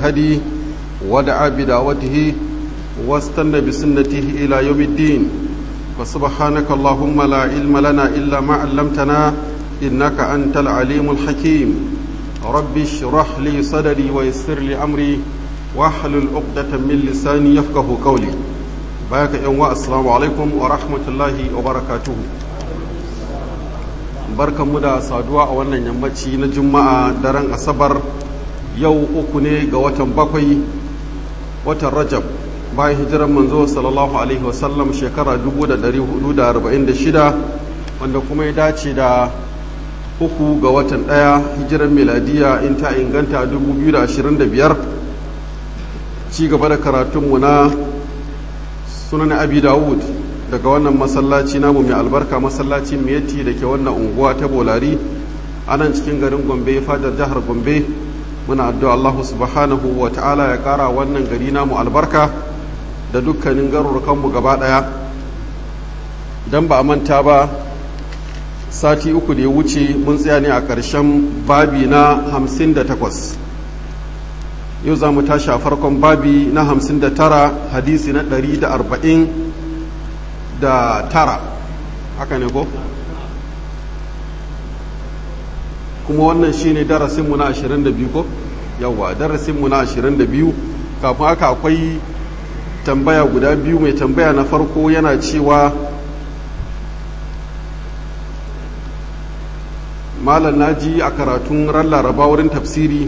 بهدي ودعا بدعوته واستنى بسنته إلى يوم الدين فسبحانك اللهم لا علم لنا إلا ما علمتنا إنك أنت العليم الحكيم رب اشرح لي صدري ويسر لي أمري واحلل عقدة من لساني يفقه قولي باك يوم السلام عليكم ورحمة الله وبركاته barkan mu da saduwa a wannan yammaci na juma'a daren asabar yau uku ne ga watan bakwai watan rajab bayan hijiran manzo sallallahu alaihi wasallam shekara 1446 wanda kuma ya dace da uku ga watan daya hijiran miladiya in ta inganta 2025 ci gaba da karatunmu na sunan abi dawud daga wannan masallaci namu mai albarka masallacin miyatti da ke wannan unguwa ta bolari a nan cikin garin gombe fadar jihar gombe muna addu'a allahu subhanahu wa ta'ala ya kara wannan gari namu albarka da dukkanin garurukanmu gaba daya don ba a manta ba sati uku da ya wuce mun tsaya ne a ƙarshen babi na hamsin da takwas yau za mu tashi a farkon babi na hamsin da tara hadisi na ɗari da arba'in da tara haka ne ko kuma wannan shine darasinmu na 22 ko yawa darasinmu na 22 kafin haka akwai tambaya guda biyu mai tambaya na farko yana cewa malam naji a karatun ran laraba wurin tafsiri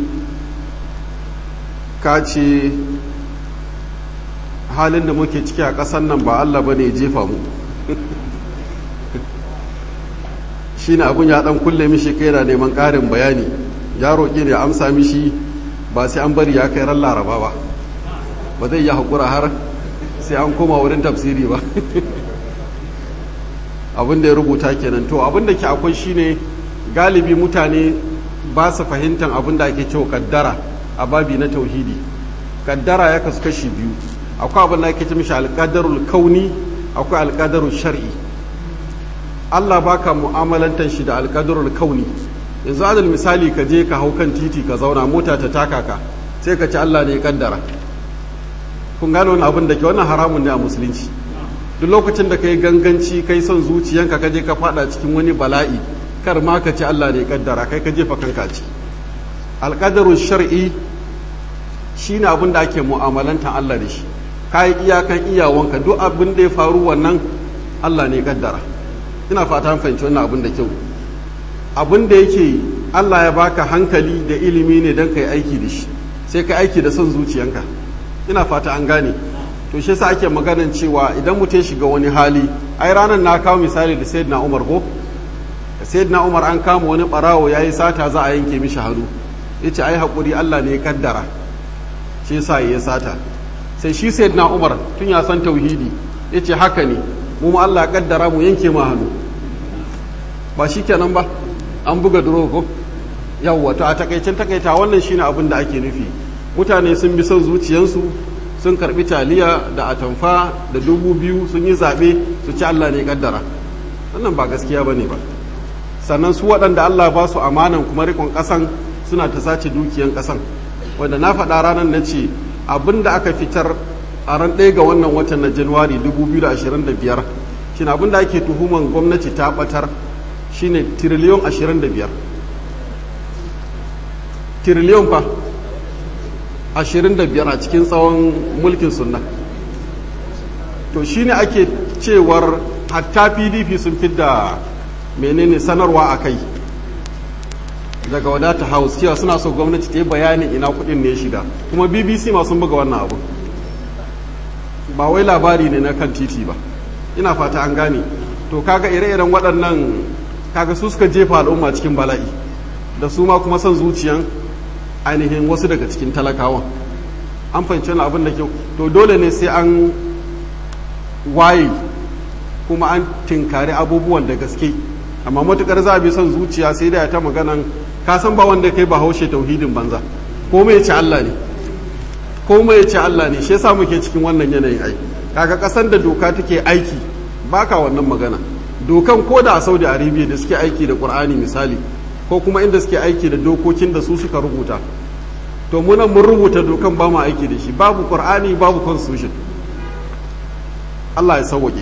ka ce halin da muke ciki a ƙasar nan ba Allah ba ne jefa mu shi ne abin ya ɗan kulle mishi kai na neman ƙarin bayani ya roƙi ne amsa mishi ba sai an bari ya kai ran laraba ba ba zai yi haƙura har sai an koma wurin tafsiri ba abin da ya rubuta kenan to abin da ke akwai shine galibi mutane ba su fahimtar abin da ake cewa kaddara a babi na tauhidi kaddara ya kasu kashi biyu akwai abin da ake ce mishi alƙadarul kauni akwai alƙadarul shar'i Allah baka mu'amalantar shi da alƙadarul kauni yanzu adal misali ka je ka hau kan titi ka zauna mota ta taka ka sai ka ci Allah ne ya kaddara kun gano wani abin da ke wannan haramun ne a musulunci duk lokacin da ka yi ganganci kai son zuciyanka ka je ka fada cikin wani bala'i kar ma ka ci Allah ne ya kaddara kai ka jefa kanka ci alƙadarul shar'i shine abin da ake mu'amalantar Allah da shi kayi iyakan iyawanka duk abin da ya faru wannan Allah ne kaddara ina fata an fahimci wannan abin da kyau abin da yake Allah ya baka hankali da ilimi ne don kai aiki da shi sai ka aiki da son zuciyanka ina fata an gane to shi yasa ake maganan cewa idan mutum shiga wani hali ai ranar na kawo misali da sayyidina Umar ko sayyidina Umar an kama wani barawo yayi sata za a yanke mishi hannu yace ai hakuri Allah ne ya kaddara shi yasa ya sata sai shi sai na umar tun ya san tauhidi ya ce haka ne mu ma Allah kaddara mu yanke ma hannu ba shi kenan ba an buga duro ko yawwa to a takaicin takaita wannan shine abin da ake nufi mutane sun bi son zuciyansu sun karbi taliya da atamfa da dubu biyu sun yi zaɓe su ci Allah ne kaddara wannan ba gaskiya ba ne ba sannan su waɗanda Allah ba su amanan kuma rikon ƙasan suna ta sace dukiyan ƙasan wanda na faɗa ranar na ce abin da aka fitar a ran ɗaya ga wannan watan na januwari 2025 shine abin da ake tuhuman gwamnati ta ɓatar shine tiriliyon 25 tiriliyon fa 25 a cikin tsawon mulkin sunna to shine ake cewar hatta pdp sun fidda menene sanarwa a kai daga wadata house cewa suna so gwamnati ta yi bayanin ina kudin ne shiga kuma bbc ma sun buga wannan abu ba wai labari ne na kan titi ba ina fata an gane to kaga ire-iren waɗannan kaga su suka jefa al'umma cikin bala'i da su ma kuma son zuciyan ainihin wasu daga cikin talakawan an fahimci wani abin da kyau to dole ne sai an waye kuma an tinkari abubuwan da gaske amma matukar za a bi son zuciya sai da ya ta maganan ka san ba wanda kai ba haushe tauhidin banza ko mai ce Allah ne ko mai ce Allah ne shi yasa muke cikin wannan yanayin ai kaga kasan da doka take aiki baka wannan magana dokan ko da a Saudi Arabia da suke aiki da Qur'ani misali ko kuma inda suke aiki da dokokin da su suka rubuta to munan mun rubuta dokan ba mu aiki da shi babu qur'ani babu constitution Allah ya sauwaƙe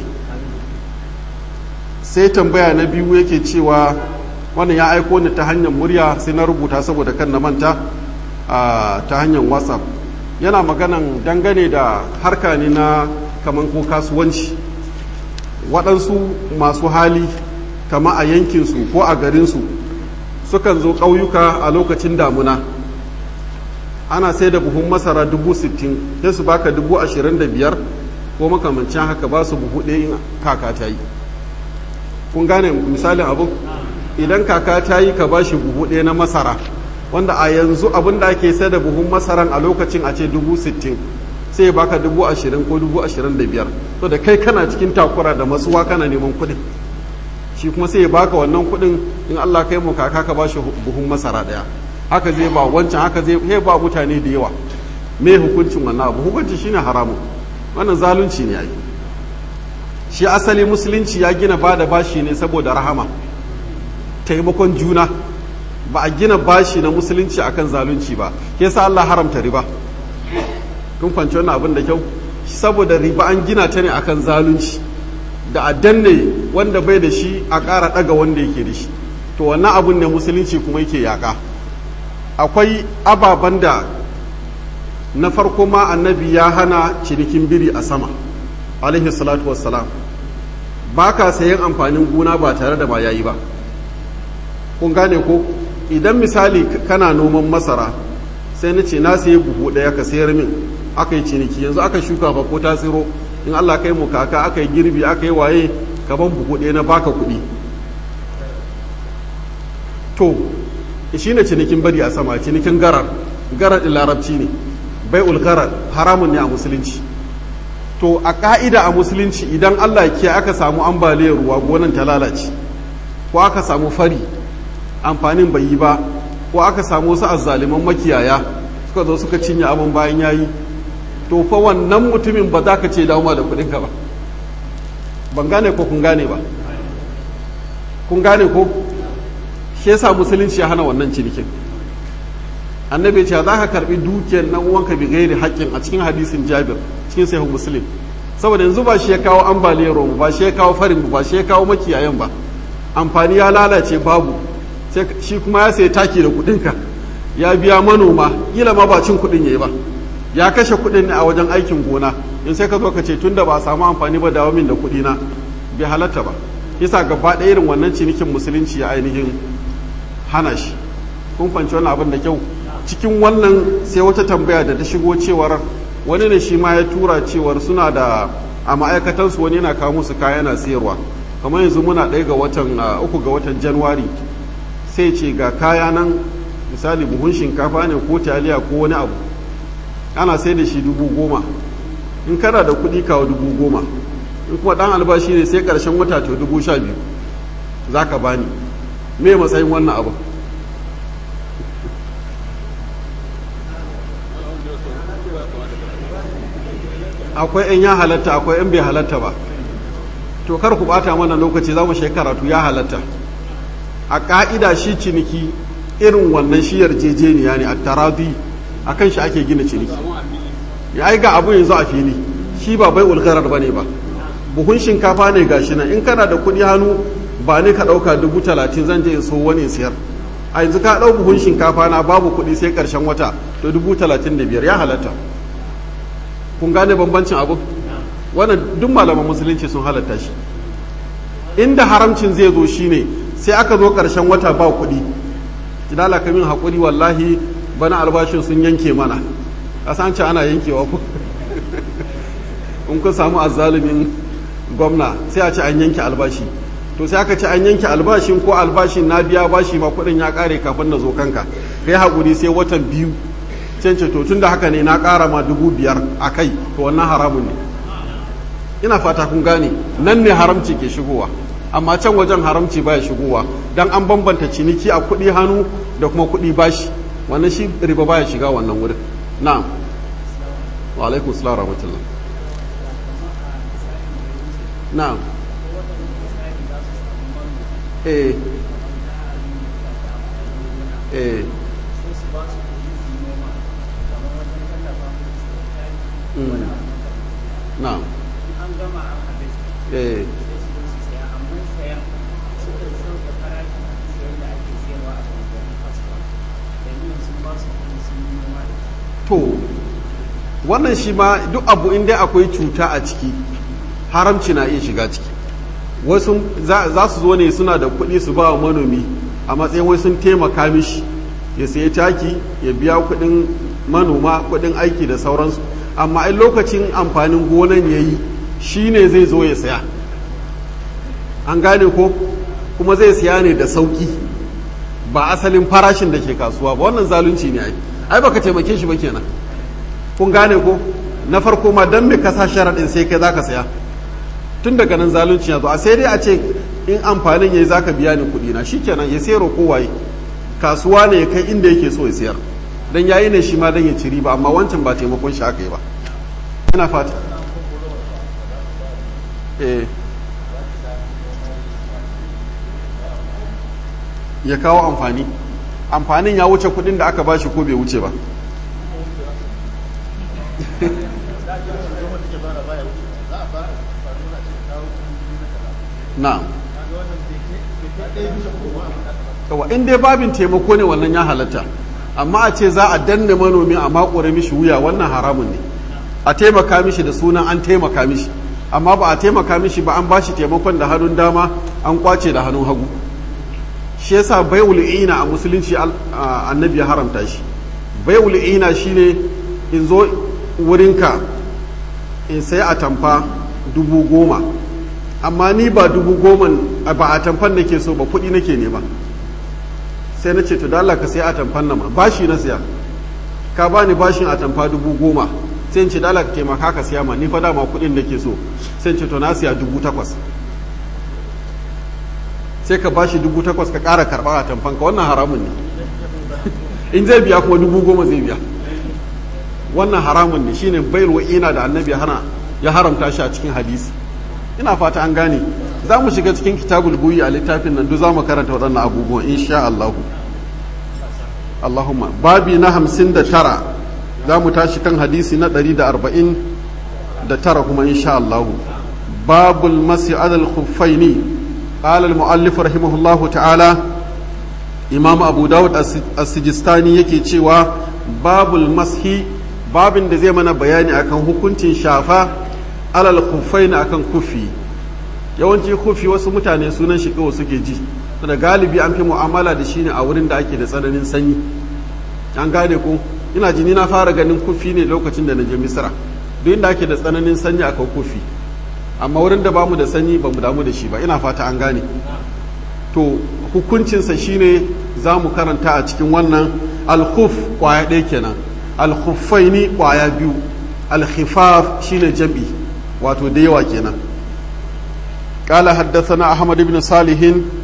sai tambaya na biyu yake cewa wannan ya aiko ni ta hanyar murya sai na rubuta saboda kan na manta ta hanyar whatsapp yana maganan dangane da harka ne na kaman ko kasuwanci waɗansu masu hali kama a yankinsu ko a garinsu sukan zo ƙauyuka a lokacin damuna ana sai da buhun masara dubu sittin sai su baka dubu ashirin da biyar ko makamancin haka ba su buhu ɗaya in kaka ta yi kun gane misalin abu idan kaka ta yi ka ba shi buhu ɗaya na masara wanda a yanzu abin da ake sai da buhun masaran a lokacin a ce dubu sittin sai ya baka dubu ashirin ko dubu ashirin da biyar to da kai kana cikin takura da matsuwa kana neman kuɗin shi kuma sai ya baka wannan kuɗin in Allah kai mu kaka ka ba shi buhun masara ɗaya haka zai ba wancan haka zai ba mutane da yawa me hukuncin wannan abu hukunci shine haramun wannan zalunci ne ai shi asali musulunci ya gina ba da bashi ne saboda rahama taimakon juna ba a gina bashi na musulunci akan zalunci ba ke sa Allah haramta riba kun kwanci wannan abin da kyau saboda riba an gina ta ne akan zalunci da a danne wanda bai da shi a ƙara ɗaga wanda yake da shi to wannan abun ne musulunci kuma yake yaƙa akwai ababen da na farko ma annabi ya hana cinikin biri a sama alaihi salatu wassalam ba ka sayan amfanin gona ba tare da ba yayi ba kun gane ko idan misali kana noman masara sai na ce na sayi buhu ɗaya ka sayar min aka yi ciniki yanzu aka shuka ba ko ta tsiro in allah kai mu kaka aka yi girbi aka yi waye ka ban buhu ɗaya na baka kuɗi to shi ne cinikin bari a sama cinikin garar garar ɗin larabci ne bai ulgarar haramun ne a musulunci to a ƙa'ida a musulunci idan allah ke aka samu ambaliyar ruwa gonan ta lalace ko aka samu fari amfanin bai yi ba ko aka samu wasu azzaliman makiyaya suka zo suka cinye abin bayan yayi to fa wannan mutumin ba za ka ce dawo da kuɗinka ba ban gane ko kun gane ba kun gane ko shi yasa musulunci ya hana wannan cinikin annabi ce za ka karbi dukiyar nan uwanka bi gairi haƙƙin a cikin hadisin jabir cikin sahih muslim saboda yanzu ba shi ya kawo ambaliyar ruwa ba shi ya kawo farin ba shi ya kawo makiyayan ba amfani ya lalace babu sai shi kuma ya sai taki da kuɗinka ya biya manoma kila ma ba cin kuɗin yayi ba ya kashe kuɗin ne a wajen aikin gona in sai ka zo ka ce tunda ba a samu amfani ba dawo min da kuɗi na bai halatta ba yasa gaba ɗaya irin wannan cinikin musulunci ya ainihin hana shi kun fanci wannan abin da kyau cikin wannan sai wata tambaya da ta shigo cewar wani ne shi ma ya tura cewar suna da a ma'aikatansu wani yana kawo musu kaya yana sayarwa kamar yanzu muna ɗaya ga watan uku ga watan januwari sai ce ga kaya nan misali buhun shinkafa ne ko taliya ko wani abu ana sai da shi dubu goma in kana da kuɗi kawo dubu goma in kuma ɗan albashi ne sai ƙarshen wata to dubu sha biyu za ka bani me matsayin wannan abu akwai 'yan ya halatta akwai 'yan bai halatta ba to kar ku bata mana lokaci za mu karatu ya halatta a ka'ida shi ciniki irin wannan shi yarjejeniya ne a taradi a kan shi ake gina ciniki ya ai ga abu yanzu a fili shi ba bai ulgarar ba ne ba buhun shinkafa ne ga shi nan in kana da kuɗi hannu ba ne ka ɗauka dubu talatin zan je in so wani siyar a yanzu ka ɗau buhun shinkafa na babu kuɗi sai ƙarshen wata to dubu talatin da biyar ya halatta kun gane bambancin abu wannan duk malaman musulunci sun halatta shi inda haramcin zai zo shine sai aka zo ƙarshen wata ba kuɗi kidala kamin haƙuri wallahi bana albashin sun yanke mana kasance ana yankewa ku in kun samu azzalumin gwamna sai a ce an yanke albashi to sai aka ce an yanke albashin ko albashin na biya bashi ma kuɗin ya ƙare kafin na zo kanka kai haƙuri sai watan biyu cance to tun da haka ne na ƙara ma dubu biyar a kai to wannan haramun ne ina fata kun gane nan ne haramci ke shigowa amma can wajen haramci baya shigowa dan an bambanta ciniki a kuɗi hannu da kuma kuɗi bashi wannan shi riba baya shiga wannan wurin na'am wa alaikum salam rahmatullah na'am eh eh na an gama an harvest eh sai su zo su saya amma sayan suka sauke farashin sayan da ake sayarwa a kasuwannin kasuwa domin sun ba su kuɗi sun yi noma da shi to wannan shi ma duk abu inda akwai cuta a ciki haramci na iya shiga ciki wasu za za su zo ne suna da kuɗi su ba wa manomi a matsayin wai sun taimaka mishi ya sayi taki ya biya kuɗin manoma kuɗin aiki da sauransu amma in lokacin amfanin gonan ya yi shi ne zai zo ya saya an gane ko kuma zai siya ne da sauki ba asalin farashin da ke kasuwa ba wannan zalunci ne ai ai baka taimake shi ba kenan kun gane ko na farko ma dan me kasa sharaɗin sai kai zaka saya tun daga nan zalunci ya zo a sai dai a ce in amfanin yayi zaka biya ni kuɗi na shikenan ya sayar ko waye kasuwa ne ya kai inda yake so ya sayar dan yayi ne shi ma dan ya ci riba amma wancan ba taimakon shi aka yi ba ina fata eh ya kawo amfani amfanin ya wuce kudin da aka bashi ko bai wuce ba na yawa in dai babin taimako ne wannan ya halatta amma a ce za a danne manomi a makure mishi wuya wannan haramun ne a taimaka mishi da sunan an taimaka mishi amma ba a taimaka mishi ba an bashi taimakon da hannun dama an kwace da hannun hagu shi yasa bai'ul ina a musulunci annabi ya haramta shi bai'ul ina shine in zo wurinka in sai a tamfa dubu goma amma ni ba dubu goma ba a tamfan nake so ba kuɗi nake nema sai na ce to da Allah ka sai a tamfan nan ma bashi na siya ka bani bashin a tamfa dubu goma sai in ce da Allah ka taimaka ka siya ma ni fa dama kuɗin nake so sai in ce to na siya dubu takwas sai ka bashi dubu takwas ka ƙara karɓa a tamfanka wannan haramun ne in zai biya kuma dubu goma zai biya wannan haramun ne shine bayar wa'ina da annabi ya haramta shi a cikin hadisi ina fata an gane za mu shiga cikin kitabul buyi a littafin nan duk za mu karanta waɗannan abubuwan insha Allahu Allahumma babi na hamsin da tara za mu tashi kan hadisi na ɗari da arba'in da tara kuma insha Allahu babul masi adal khuffaini قال المؤلف رحمه الله تعالى إمام أبو داود السجستاني yake cewa babul mashi babin da zai mana bayani akan hukuncin shafa alal khuffain akan kufi yawanci kufi wasu mutane sunan shi kawai suke ji da galibi an fi mu'amala da shi ne a wurin da ake da tsananin sanyi an gane ko ina jini na fara ganin kufi ne lokacin da na je misra duk inda ake da tsananin sanyi akan kufi amma wurin da bamu da sanyi bamu damu da shi ba ina fata an gane to hukuncinsa shine za mu karanta a cikin wannan alkhuf kwaya ɗaya kenan alkhuffaini kwaya biyu alkhifaf shine jam'i wato da yawa kenan قال حدثنا أحمد بن صالح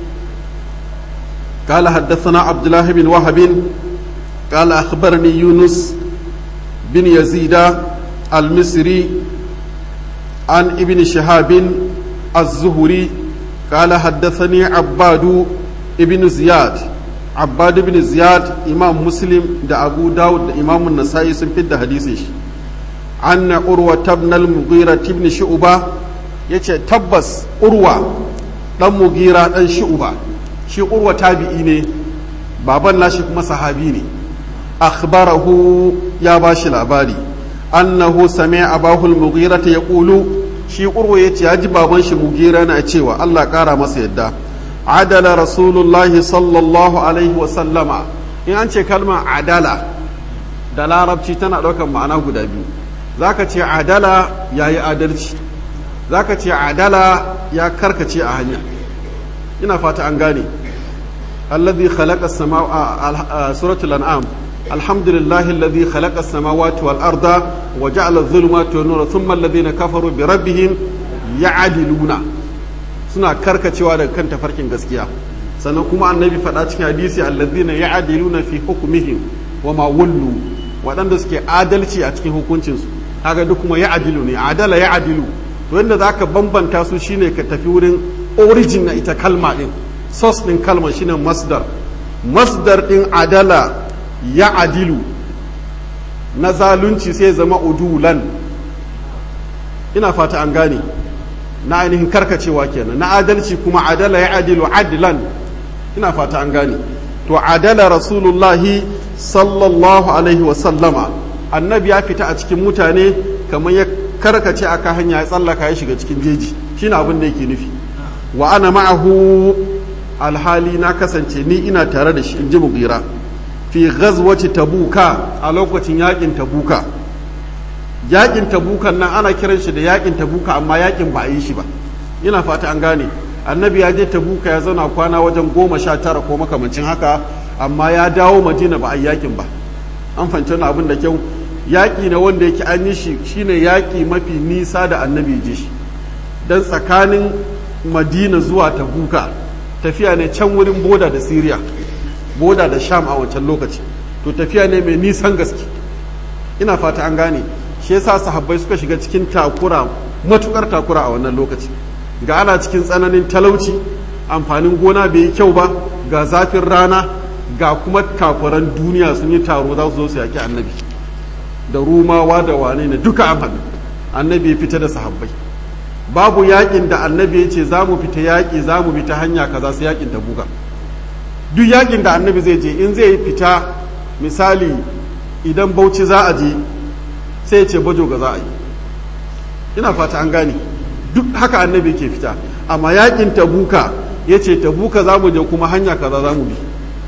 قال حدثنا عبد الله بن وهب قال أخبرني يونس بن يزيد المصري عن ابن شهاب الزهري قال حدثني عباد ابن زياد عباد بن زياد إمام مسلم دا أبو داود دا إمام النسائي سنفد حديثه عن عروة بن المغيرة بن شعبة يتي تبس عروة dan mugira dan shu'ba shi urwa tabi'i ne baban nashi kuma sahabi ne akhbarahu ya bashi labari annahu sami'a abahu al-mughira yaqulu shi urwa yace ya ji baban shi mugira na cewa Allah kara masa yadda adala rasulullahi sallallahu alaihi wa sallama in an ce kalmar adala da larabci tana ɗaukar ma'ana guda biyu zaka ce adala yayi adalci zaka ce adala ya karkace a hanya ina fata an gane alladhi khalaqa as-samaa suratul an'am الحمد لله الذي خلق السماوات والأرض وجعل الظلمات والنور ثم الذين كفروا بربهم يعدلون suna karkacewa daga kan tafarkin gaskiya sannan kuma annabi faɗa cikin hadisi allazina ya'diluna fi hukmihim wa ma wallu waɗanda suke adalci a cikin hukuncinsu kaga duk kuma ya'dilu ne adala ya'dilu to yanda zaka bambanta su shine ka tafi wurin origin na ita kalma din source din kalmar shine masdar masdar din adala ya adilu na zalunci sai zama udulan ina fata an gane na ainihin karkacewa kenan na adalci kuma adala ya adilu adlan ina fata an gane to adala rasulullahi sallallahu alaihi wasallama annabi ya fita a cikin mutane kamar ya karkace aka hanya ya tsallaka ya shiga cikin jeji shine abin da yake nufi wa ana ma'ahu alhali na kasance ni ina tare da shi in ji mugira fi ghazwati tabuka a lokacin yakin tabuka yakin tabukan nan ana kiran shi da yakin tabuka amma yakin ba a yi shi ba ina fata an gane annabi ya je tabuka ya zauna kwana wajen goma sha tara ko makamancin haka amma ya dawo madina ba a yi yakin ba an fahimci wani abin da kyau yaƙi na wanda yake an yi shi shine yaƙi mafi nisa da annabi je shi don tsakanin madina zuwa tabuka tafiya ne can wurin boda da siriya boda da sham a wancan lokaci to tafiya ne mai nisan gaske ina fata an gane shi yasa sahabbai suka shiga cikin takura matukar takura a wannan lokaci ga ana cikin tsananin talauci amfanin gona bai yi kyau ba ga zafin rana ga kuma kafuran duniya sun yi taro za su zo su yaki annabi da rumawa da wane ne duka an haɗu annabi ya fita da sahabbai babu yakin da annabi ya ce za mu fita yaƙi za mu fita hanya kaza su yakin tabuka duk yakin da annabi zai je in zai fita misali idan bauchi za a je sai ya ce bajo ga za a yi ina fata an gane duk haka annabi ke fita amma yakin tabuka ya ce tabuka za mu je kuma hanya kaza za mu bi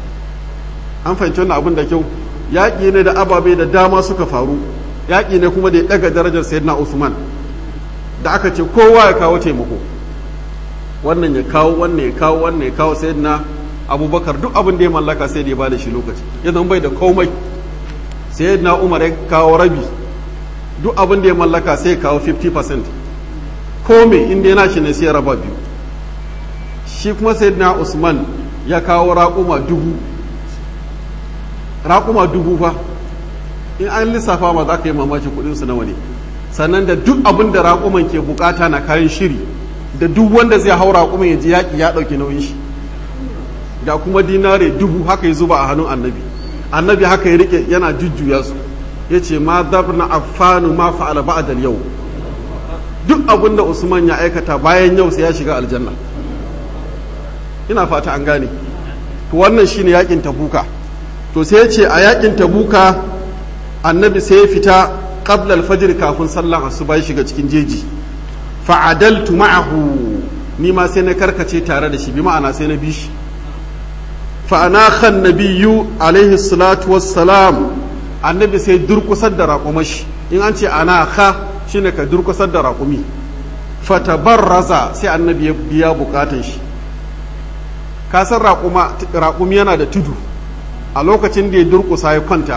an fahimci wannan abin da kyau yaƙi ne da ababe da dama suka faru yaƙi ne kuma da ya ɗaga darajar sayyidina usman da aka ce kowa ya kawo taimako wannan ya kawo wannan ya kawo wannan ya kawo sayyidina abubakar duk abin da ya mallaka sai da ya bada shi lokaci ya zama bai da komai sayyidina umar ya kawo rabi duk abin da ya mallaka sai ya kawo 50% komai inda yana shi ne sai ya raba biyu shi kuma sayyidina usman ya kawo raƙuma dubu raƙuma dubu fa in an lissafa ma za ka yi mamaki kuɗinsu nawa ne sannan da duk abin da raƙuman ke bukata na kayan shiri da duk wanda zai hau raƙuman ya ji yaƙi ya ɗauki nauyin shi da kuma dinare dubu haka ya zuba a hannun annabi annabi haka ya rike yana jujjuya su ya ce ma dabna affanu ma fa'ala ba'dal yau duk abin da usman ya aikata bayan yau sai ya shiga aljanna ina fata an gane to wannan shine yakin tabuka to sai ya ce a yakin tabuka annabi sai ya fita qabla al-fajr kafin sallan asuba ya shiga cikin jeji fa'adaltu ma'ahu ni ma sai na karkace tare da shi bi ma'ana sai na bi shi fa anakha an-nabiyyu alaihi salatu wassalam annabi sai durkusar da raƙumashi in an ce anakha shine ka durkusar da raƙumi fatabarraza sai annabi ya biya bukatun shi ka san raƙumi yana da tudu a lokacin da ya durkusa ya kwanta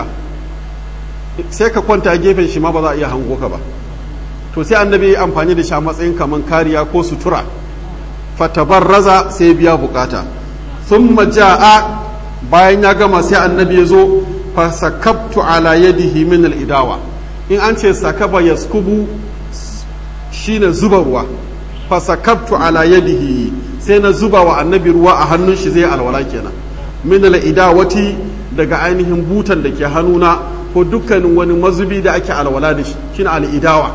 sai ka kwanta a gefen shi ma ba za a iya hango ka ba to sai annabi ya amfani da shi a matsayin kaman kariya ko sutura fatabarraza sai biya bukata thumma jaa bayan ya gama sai annabi ya zo fa sakabtu ala yadihi min al-idawa in an ce sakaba yaskubu shine zuba ruwa fa sakabtu ala yadihi sai na zuba wa annabi ruwa a hannun shi zai alwala kenan min al-idawati daga ainihin butan da ke hannuna ko dukkanin wani mazubi da ake alwala da shi shine al-idawa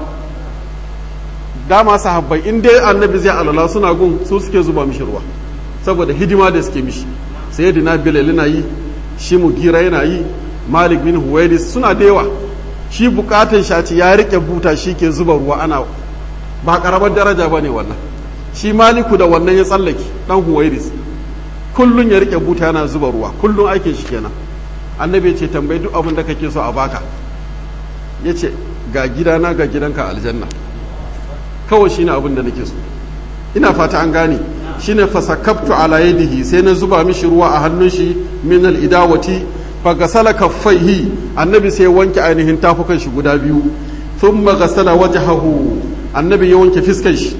dama sahabbai in dai annabi zai alwala suna gun su suke zuba mishi ruwa saboda hidima da suke mishi sayyidina bilal yana yi shi mugira yana yi malik bin huwairis suna da yawa shi bukatan shaci ya rike buta shi ke zuba ruwa ana ba karamar daraja ba ne wannan shi maliku da wannan ya tsallake dan huwairis kullun ya rike buta yana zuba ruwa kullun aikin shi kenan annabi ce tambayi duk abin da kake so a baka ya ce ga gidana ga gidanka aljanna kawai shine abin da nake so ina fata an gane shine fasakabtu ala yadihi sai na zuba mishi ruwa a hannun shi min al idawati fa gasala kaffaihi annabi sai wanke ainihin tafukan shi guda biyu thumma gasala wajhahu annabi ya wanke fiskan shi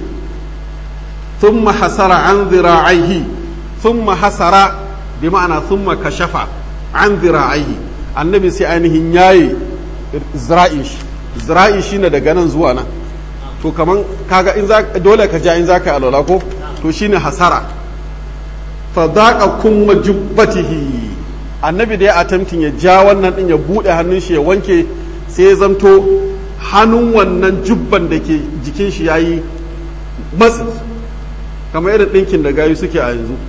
thumma hasara an dhira'aihi thumma hasara bi ma'ana thumma kashafa an dhira'aihi annabi sai ainihin yayi zira'in shi zira'i shine daga nan zuwa nan to kaman kaga in za dole ka ja in za ka alwala ko to shine hasara fa daqa kumma jubbatihi annabi da ya attempting ya ja wannan din ya bude hannun shi ya wanke sai ya zamto hannun wannan jubban da ke jikin jikin shi yayi matsi kamar irin ɗinkin da gayu suke a yanzu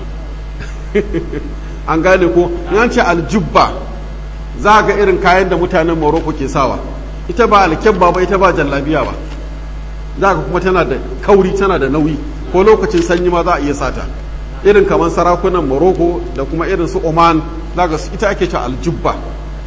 an gane ko in ce aljubba za ga irin kayan da mutanen morocco ke sawa ita ba alkyabba ba ita ba jallabiya ba za ka kuma tana da kauri tana da nauyi ko lokacin sanyi ma za a iya sata irin kamar sarakunan morocco da kuma irin su oman za ga ita ake cewa aljubba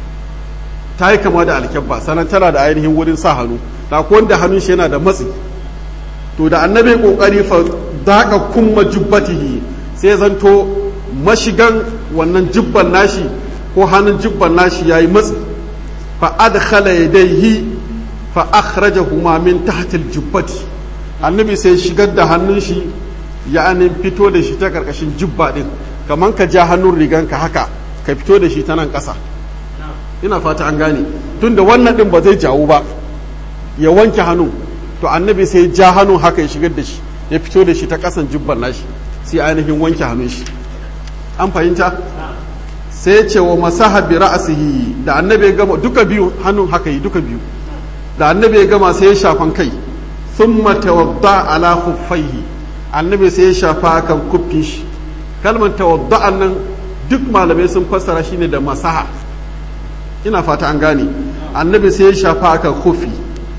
ta yi kama da alkyabba sannan tana da ainihin wurin sa hannu da wanda hannun shi yana da matsi to da annabi kokari fa daga kumma jubbatihi sai zanto mashigan wannan jubban nashi ko hannun jubban nashi yayi matsi fa adkhala yadayhi fa akhrajahuma min tahti aljubbati annabi sai shigar da hannun shi ya anin fito da shi ta karkashin jubba din kaman ka ja hannun riganka haka ka fito da shi ta nan ƙasa ina fata an gane tunda wannan din ba zai jawo ba ya wanke hannun to annabi sai ja hannun haka ya shigar da shi ya fito da shi ta ƙasan jubban nashi sai ainihin wanke hannun shi an fahimta sai ya ce wa masaha bi ra'sihi da annabi ya gama duka biyu hannun haka yi duka biyu da annabi ya gama sai ya shafan kai thumma tawadda ala khuffaihi annabi sai ya shafa kan kuffin shi kalmar tawadda'an nan duk malamai sun fassara shine da masaha ina fata an gane annabi sai ya shafa kan khuffi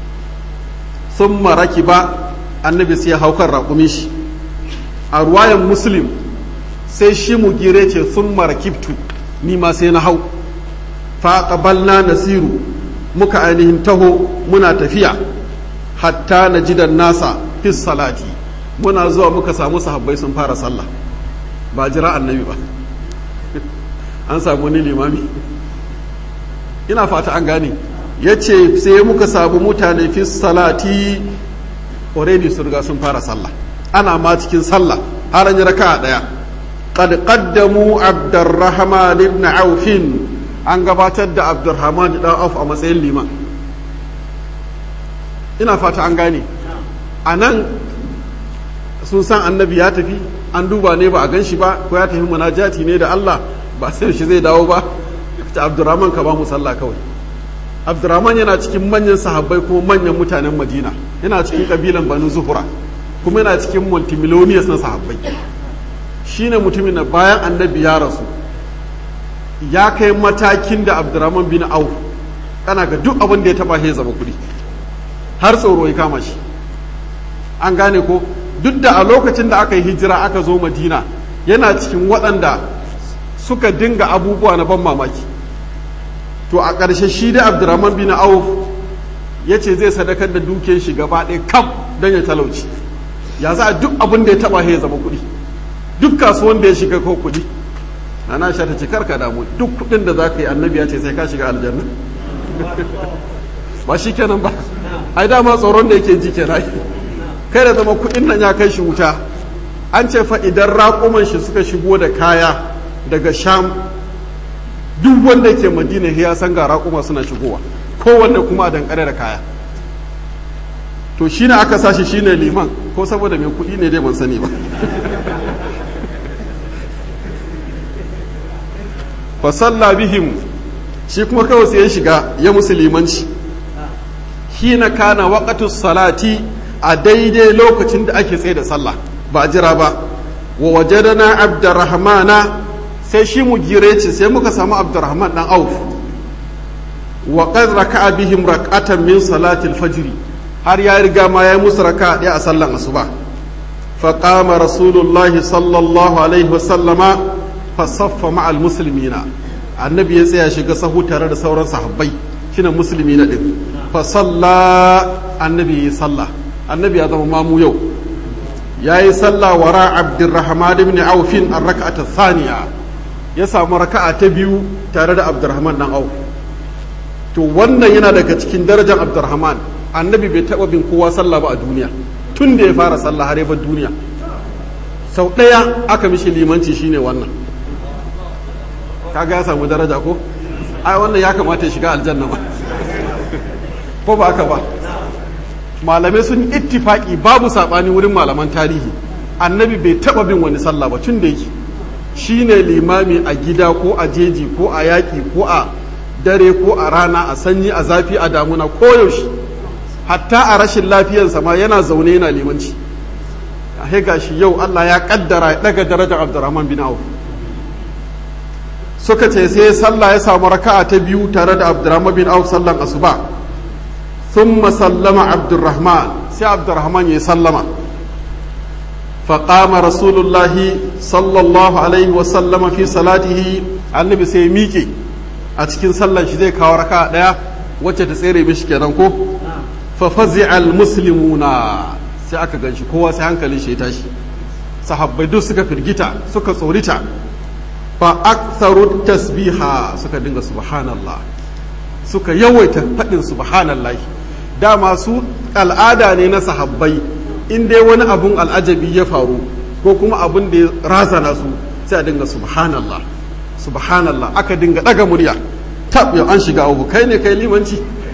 thumma rakiba annabi sai ya haukar raƙumin shi a ruwayan muslim sai shi mu gire ce thumma rakibtu ni ma sai na hau faƙabalna nasiru muka ainihin taho muna tafiya hatta na jidan nasa fis salati muna zuwa muka samu sahabbai sun fara sallah ba jira annabi ba an samu wani limami ina fata an gane ya ce sai muka samu mutane fis salati already sun riga sun fara sallah ana ma cikin sallah har an yi raka daya قد قدموا عبد الرحمن بن عوف an gabatar da abdurrahman dan auf a matsayin liman ina fata an gane a nan sun san annabi ya tafi an duba ne ba a gan shi ba ko ya tafi munajati ne da Allah ba sai shi zai dawo ba ta abdurrahman ka ba mu sallah kawai abdurrahman yana cikin manyan sahabbai kuma manyan mutanen madina yana cikin kabilan banu zuhura kuma yana cikin multimillionaires na sahabbai shine mutumin da bayan annabi ya rasu ya kai matakin da abdurrahman bin auf kana ga duk abin da ya taba ya zama kudi har tsoro ya kama shi an gane ko duk da a lokacin da aka yi hijira aka zo madina yana cikin waɗanda suka dinga abubuwa na ban mamaki to a ƙarshe shi da abdurrahman bin auf ya ce zai sadakar da dukiyar shi gaba ɗaya kam don ya talauci ya za a duk abin da ya taba ya zama kudi duk kasuwan da ya shiga ko kuɗi ana sha ta ce karka damu duk kuɗin da za ka yi annabi ya ce sai ka shiga aljanna ba shi kenan ba ai dama tsoron da yake ji kenan kai da zama kuɗin nan ya kai shi wuta an ce fa idan raƙuman shi suka shigo da kaya daga sham duk wanda ke madina ya san ga raƙuma suna shigowa kowanne kuma a dankare da kaya to shine aka sashi shine liman ko saboda mai kuɗi ne dai ban sani ba fasalla bihim shi kuma kawai sai ya shiga ya musulmanci hina kana waqatus salati a daidai lokacin da ake tsaye da sallah ba jira ba wa wajadana abdurrahmana sai shi mu gireci sai muka samu abdurrahman dan auf wa qad raka'a bihim rak'atan min salati al-fajr har ya riga ma ya musu raka'a ɗaya a sallan asuba fa qama rasulullahi sallallahu alaihi wa sallama fasaffa ma'al muslimina annabi ya tsaya shiga sahu tare da sauran sahabbai shine musulmi na din fa salla annabi ya salla annabi ya zama mamu yau yayi salla wara abdurrahman ibn auf an rak'ata thaniya ya samu raka'a ta biyu tare da abdurrahman dan auf to wannan yana daga cikin darajar abdurrahman annabi bai taba bin kowa sallah ba a duniya tun da ya fara sallah har ya bar duniya sau ɗaya aka mishi limanci shine wannan kaga ya samu daraja ko ai wannan ya kamata ya shiga aljanna ba ko ba aka ba malamai sun ittifaki babu sabani wurin malaman tarihi annabi bai taba bin wani sallah ba tun da yake shine limami a gida ko a jeji ko a yaƙi ko a dare ko a rana a sanyi a zafi a damuna ko yaushe hatta a rashin lafiyarsa ma yana zaune yana limanci a gashi yau Allah ya kaddara ya daga darajar Abdurrahman bin Auf suka ce sai sallah ya samu raka'a ta biyu tare da Abdurrahman bin Auf sallan asuba thumma sallama Abdurrahman sai Abdurrahman ya sallama فقام رسول الله صلى الله عليه وسلم في صلاته annabi sai miƙe a cikin sallan shi zai kawo raka ɗaya wacce ta tsere mishi kenan ko fa fazi'al muslimuna sai aka ganshi kowa sai hankalin shi ya tashi sahabbai duk suka firgita suka tsorita fa aktharu tasbiha suka dinga subhanallah suka yawaita faɗin subhanallah dama su al'ada ne na sahabbai in dai wani abun al'ajabi ya faru ko kuma abun da ya razana su sai a dinga subhanallah subhanallah aka dinga daga murya tab yau an shiga uku kai ne kai limanci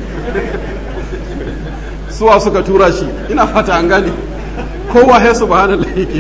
suwa suka tura shi ina fata an gane kowa ya subhanallah yake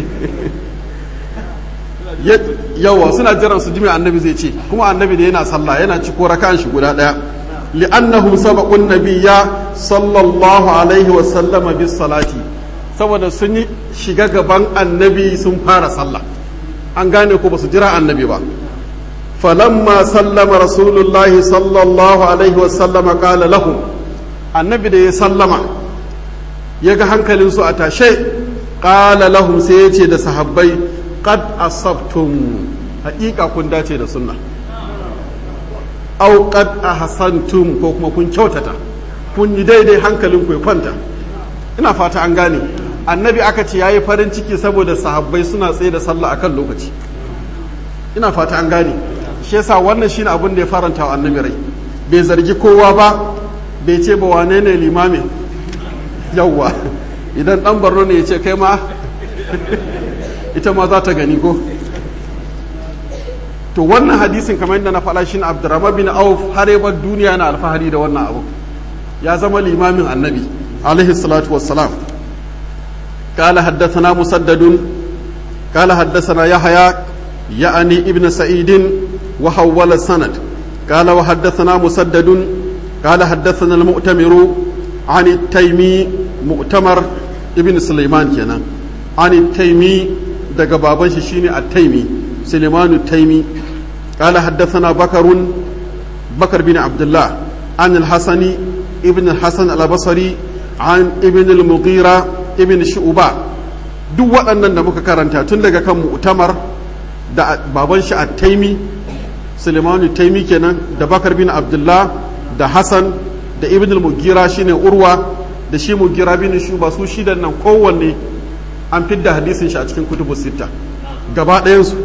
yawa suna jiran su jimi annabi zai ce kuma annabi da yana sallah yana ci ko rakan shi guda daya li'annahum sabaqun nabiyya sallallahu alaihi wa sallama bis salati saboda sun yi shiga gaban annabi sun fara sallah an gane ko ba su jira annabi ba falamma sallama rasulullahi sallallahu alaihi wasallama kala lahum annabi da ya sallama ya ga hankalinsu a tashe kala lahum sai ya ce da sahabbai qad asabtum haƙiƙa kun dace da sunna au qad ahsantum ko kuma kun kyautata kun yi daidai hankalin ku ya kwanta ina fata an gane annabi aka ce ya yi farin ciki saboda sahabbai suna tsaye da sallah akan lokaci ina fata an gane shi yasa wannan shine abin da ya faranta wa annabi rai bai zargi kowa ba bai ce ba wane ne limami yawwa idan dan barno ne ya ce kai ma ita ma za ta gani ko to wannan hadisin kamar yadda na faɗa shi abdurrahman bin auf har yabar duniya na alfahari da wannan abu ya zama limamin annabi alaihi salatu wassalam قال حدثنا مسدد قال حدثنا يحيى يعني ابن سعيد وحول السند قال وحدثنا مسدد قال حدثنا المؤتمر عن التيمي مؤتمر ابن سليمان كنا عن التيمي دقى بابن شيني التيمي سليمان التيمي قال حدثنا بكر بكر بن عبد الله عن الحسن ابن الحسن البصري عن ابن المغيرة ibn shu'ba duk waɗannan da muka karanta tun daga kan mu'tamar da baban shi at-taimi Sulemanu taimi kenan da Bakar bin Abdullah da Hassan da ibn al-Mugira shine Urwa da shi Mugira bin Shuba su shidan nan kowanne an fidda hadisin shi a cikin kutubu sita gaba ɗayan su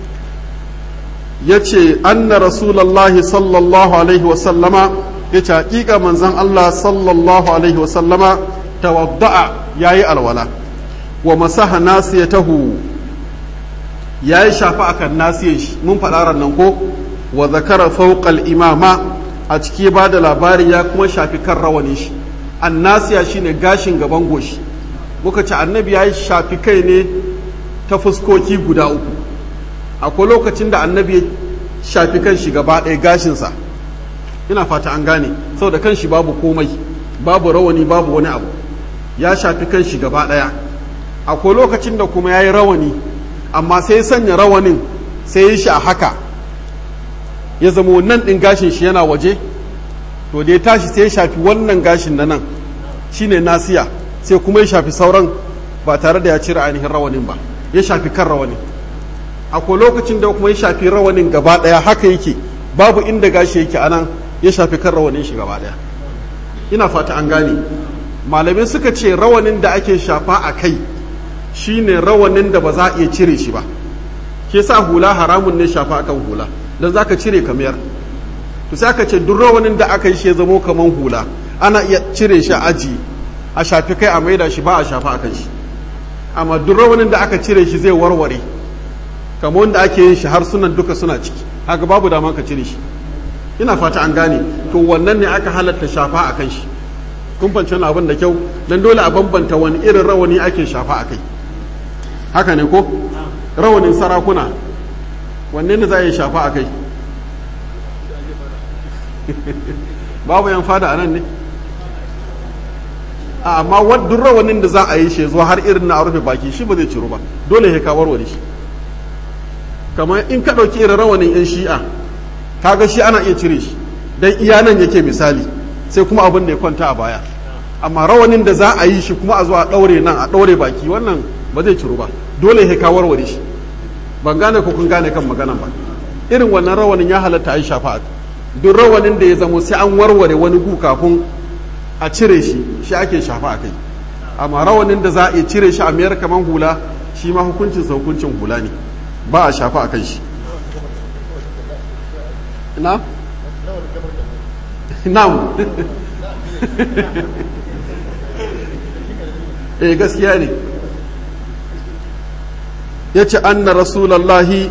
yace anna rasulullahi sallallahu alaihi wa sallama yace hakika manzon Allah sallallahu alaihi wa sallama tawadda'a yayi alwala wa masaha nasiyatahu yayi shafa akan nasiyan shi mun faɗa nan ko wa zakara fawqal imama a ciki ba da labari ya kuma shafi kan rawanin shi annasiya shine gashin gaban goshi muka ce annabi yayi shafi kai ne ta fuskoki guda uku akwai lokacin da annabi ya shafi kan shi gaba ɗaya gashinsa ina fata an gane saboda kan shi babu komai babu rawani babu wani abu ya shafi kan shi gaba ɗaya akwai lokacin da kuma ya yi rawani amma sai ya sanya rawanin sai ya shi a haka ya zama wannan ɗin gashin shi yana waje to da ya tashi sai ya shafi wannan gashin na nan shine nasiya sai kuma ya shafi sauran ba tare da ya cire ainihin rawanin ba ya shafi kan rawanin akwai lokacin da kuma ya shafi rawanin gaba ɗaya haka yake babu inda gashi yake anan ya shafi kan rawanin shi gaba ɗaya ina fata an gane malamai suka ce rawanin da ake shafa a kai shine rawanin da ba za a iya cire shi ba ke sa hula haramun ne shafa akan hula don za ka cire kamar to sai aka ce duk rawanin da aka yi shi ya zamo kaman hula ana iya cire shi a aji a shafi kai a maida shi ba a shafa akan shi amma duk rawanin da aka cire shi zai warware kamar wanda ake yin shi har sunan duka suna ciki haka babu dama ka cire shi ina fata an gane to wannan ne aka halatta shafa akan shi kun fahimci wani abin da kyau dan dole a bambanta wani irin rawani ake shafa a kai haka ne ko rawanin sarakuna wanne ne za a yi shafa a kai babu yan fada a nan ne a amma wadda rawanin da za a yi shi zuwa har irin na a rufe baki shi ba zai ciro ba dole ya kawar wa shi kamar in ka ɗauki irin rawanin yan shi'a kaga shi ana iya cire shi dan iya nan yake misali sai kuma abin da ya kwanta a baya amma rawanin da za a yi shi kuma a zo a ɗaure nan a ɗaure baki wannan ba zai ciro ba dole ya kawar wa shi ban gane ko kun gane kan maganan ba irin wannan rawanin ya halatta a yi shafa duk rawanin da ya zamo sai an warware wani gu kafin a cire shi shi ake shafa a kai amma rawanin da za a iya cire shi a mayar kamar hula shi ma hukuncin sa hukuncin hula ne ba a shafa a kan shi na? na'am eh gaskiya ne ya ce anna rasulallahi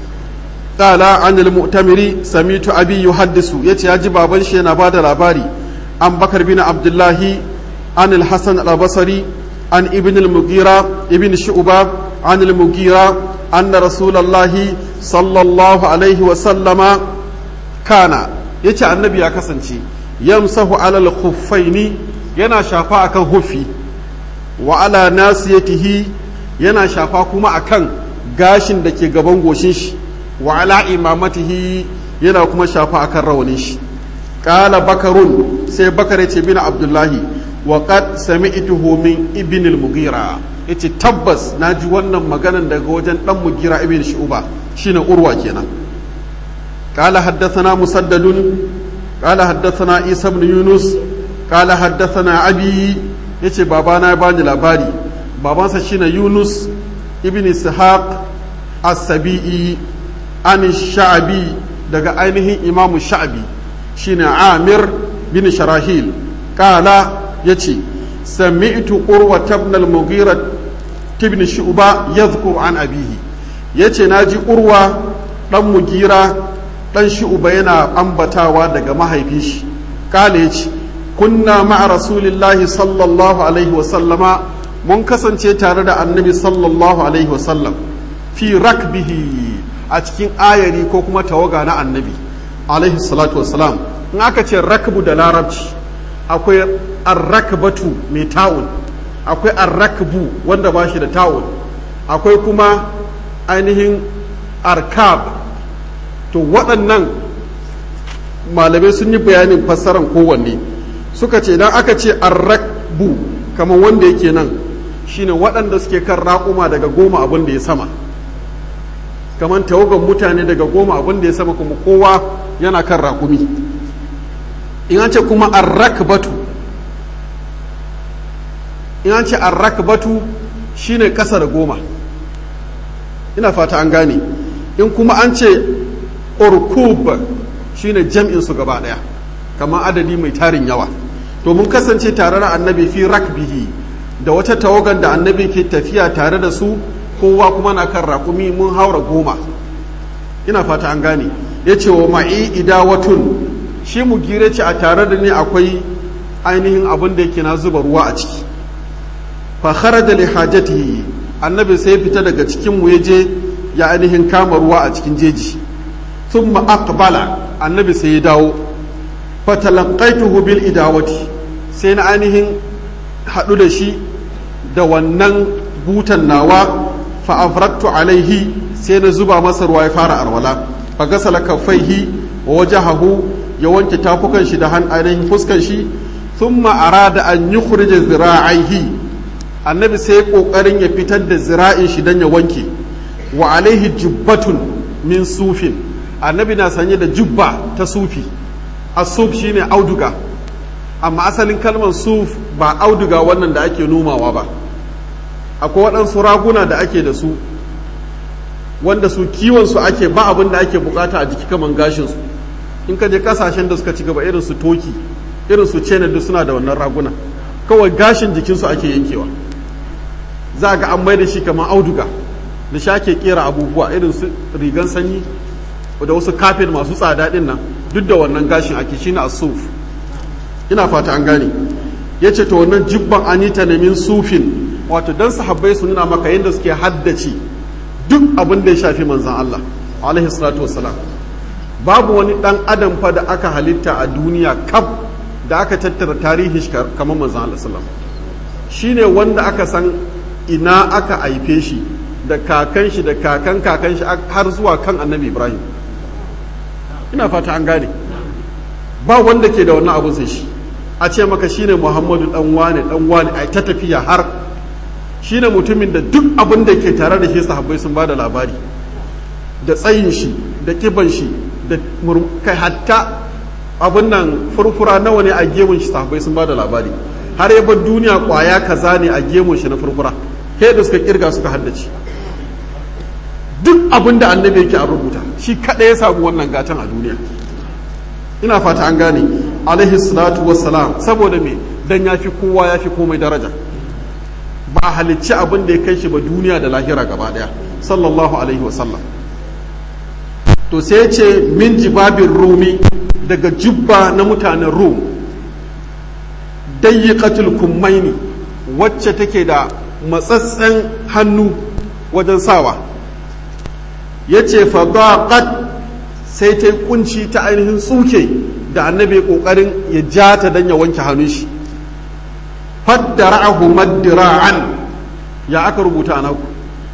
qala anil mu'tamiri samitu abi yuhaddisu yace ya ji baban shi yana bada labari an bakar bin abdullahi an al-hasan al-basri an ibn al-mughira ibn shu'ba an al-mughira anna rasulallahi sallallahu alaihi wa sallama kana yace annabi ya kasance yamsahu alal khuffaini yana shafa akan huffi wa ala nasiyatihi yana shafa kuma akan gashin da ke gaban goshin shi wa ala imamatihi yana kuma shafa akan rawanin shi qala bakarun sai bakar yace bin abdullahi wa qad sami'tuhu min ibn al-mughira yace tabbas naji wannan maganan daga wajen dan mugira ibn shu'ba shine urwa kenan qala haddathana musaddadun qala haddathana isa ibn yunus qala haddathana abi yace babana ya bani labari babansa shine yunus ibn ishaq as-sabi'i an sha'abi daga ainihin imamu sha'abi shine amir bin sharahil kala yace sami'tu urwa ibn al-mughira ibn shu'ba yadhkur an abihi yace naji urwa dan mugira dan shu'ba yana ambatawa daga mahaifin shi kala yace kunna ma'a rasulillahi sallallahu alaihi wa sallama mun kasance tare da annabi sallallahu alaihi wa sallam fi rakbihi a cikin ayari ko kuma tawaga na annabi alaihi salatu wassalam in aka ce rakbu da larabci akwai arrakbatu mai ta'un akwai arrakbu wanda ba shi da ta'un akwai kuma ainihin arkab to waɗannan malamai sun yi bayanin fassarar kowanne suka ce idan aka ce arrakbu kamar wanda yake nan shine waɗanda suke kan raƙuma daga goma abin da ya sama kamar tawagan mutane daga goma abin da ya sama kuma kowa yana kan rakumi in an ce kuma arrakbatu in an ce arrakbatu shine ƙasa da goma ina fata an gane in kuma an ce urkub shine jam'in su gaba ɗaya kamar adadi mai tarin yawa to mun kasance tare da annabi fi rakbihi da wata tawagan da annabi ke tafiya tare da su kowa kuma na kan raƙumi mun haura goma ina fata an gane ya ce wa ma'i idawatun shi mu gire ce a tare da ni akwai ainihin abin da yake na zuba ruwa a ciki fa kharaja li hajatihi annabi sai fita daga cikin mu yaje ya ainihin kama ruwa a cikin jeji thumma aqbala annabi sai ya dawo fa talaqaituhu bil idawati sai na ainihin haɗu da shi da wannan butan nawa fa'afrattu alaihi sai na zuba masa ruwa ya fara arwala fa gasala kaffaihi wa wajahahu ya wanke tafukan shi da han ainihin fuskan shi thumma arada an yukhrija zira'aihi annabi sai kokarin ya fitar da zira'in shi dan ya wanke wa alaihi jubbatun min sufin annabi na sanye da jubba ta sufi as-suf shine auduga amma asalin kalmar suf ba auduga wannan da ake nomawa ba akwai waɗansu raguna da ake da su wanda su kiwonsu ake ba abin da ake bukata a jiki kaman gashinsu in ka je kasashen da suka ci gaba irin su toki irin su cena duk suna da wannan raguna kawai gashin jikinsu ake yankewa za ga an mai da shi kamar auduga da shi ake kera abubuwa irin su rigan sanyi da wasu kafin masu tsada din nan duk da wannan gashin ake shine asuf ina fata an gane ya ce to wannan jibban anita ne min sufin wato dan sahabbai su nuna maka yadda suke haddace duk abin da ya shafi manzan Allah alaihi salatu wassalam babu wani dan adam fa da aka halitta a duniya kaf da aka tattara tarihi kamar manzan Allah sallam shine wanda aka san ina aka haife shi da kakan shi da kakan kakan shi har zuwa kan annabi ibrahim ina fata an gane ba wanda ke da wannan abun sai shi a ce maka shine muhammadu dan wane dan wane ai ta tafiya har shine mutumin da duk abin da ke tare da shi sahabbai sun ba da labari da tsayin shi da kiban shi da kai hatta abin nan furfura nawa ne a gemun shi sahabbai sun ba da labari har ya bar duniya kwaya kaza ne a gemun shi na furfura kai da suka kirga suka haddace duk abin da annabi yake a rubuta shi kada ya samu wannan gatan a duniya ina fata an gane alaihi salatu wassalam saboda me dan ya fi kowa ya fi komai daraja ba halicci abin da ya kai shi ba duniya da lahira gaba daya sallallahu alaihi wasallam to sai ce min jibabin rumi daga jubba na mutanen rum dayyiqatul kummaini wacce take da matsatsen hannu wajen sawa yace fa daqat sai ta kunci ta ainihin tsuke da annabi kokarin ya ja ta dan ya wanke hannun shi faddara'ahu maddira'an ya aka rubuta a naku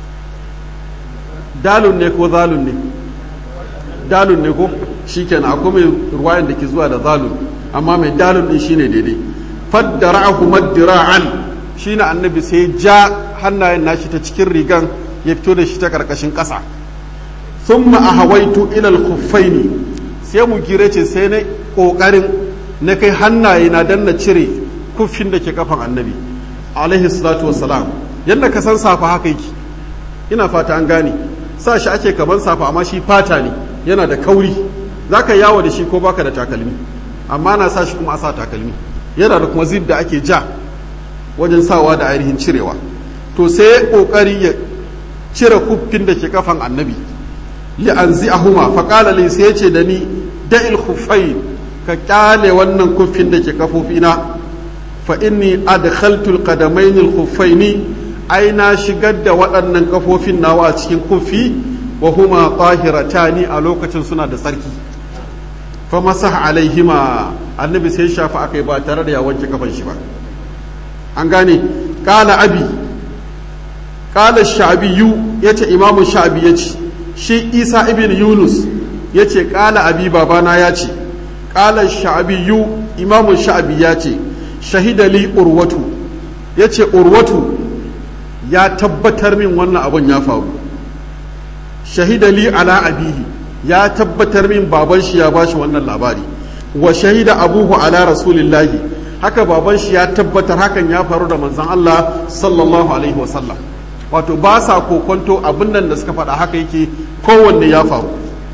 dalun ne ko zalun ne dalun ne ko shikenan akwai mai ruwayan da ke zuwa da zalun amma mai dalun din shine daidai faddara'ahu maddira'an shine annabi sai ja hannayen nashi ta cikin rigan ya fito da shi ta karkashin ƙasa thumma ahawaitu ila al-khuffaini sai mu gire ce sai na kokarin na kai hannaye na dan na cire kuffin da ke kafan annabi alaihi salatu wassalam yadda ka san safa haka yake ina fata an gane sa shi ake kaman safa amma shi fata ne yana da kauri zaka yawo da shi ko baka da takalmi amma na sa shi kuma a sa takalmi yana da kuma zib da ake ja wajen sawa da ainihin cirewa to sai kokari ya cire kuffin da ke kafan annabi li anzi'ahuma fa qala li sai ce da ni da'il khuffain ka kyale wannan kuffin da ke kafofina fa inni adkhaltu alqadamayn alkhuffaini ai na shigar da waɗannan kafofin nawa a cikin kufi wa huma tahiratani a lokacin suna da tsarki fa masaha alaihima annabi sai shafa akai ba tare da ya wanke kafan shi ba an gane qala abi qala sha'biyu yace imamu sha'bi yace shi isa ibn yunus yace qala abi babana yace qala sha'biyu imamu sha'bi yace shahida li urwatu yace urwatu ya tabbatar min wannan abun ya faru shahida li ala abihi ya tabbatar min baban shi ya bashi wannan labari wa shahida abuhu ala rasulillahi haka baban shi ya tabbatar hakan ya faru da manzon Allah sallallahu alaihi wasallam wato ba sa kokonto abin nan da suka faɗa haka yake kowanne ya faru